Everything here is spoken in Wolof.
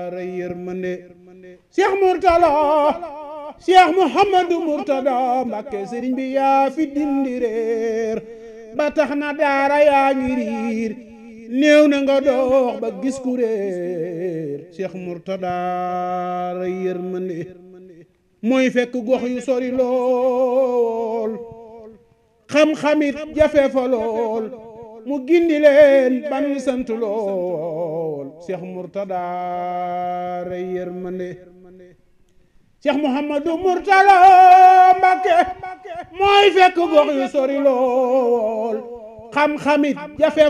rey yërmande Cheikh Mourtala Cheikh Mouhamadou Mourtada Mbàkke sëriñ bi yaa fi dindi réer ba tax na daara yaa ngi riir néew na nga dox ba gis ku réer Cheikh Mourtada rey yërmande mooy fekk gox yu sori lool xam-xamit jafe fa lool mu gindi leen ban sant lool Cheikh Mourtada rey yërmande Cheikh Mouhamadou Mourtala Mbàkke mooy fekk gox yu sori lool xam-xamit jafe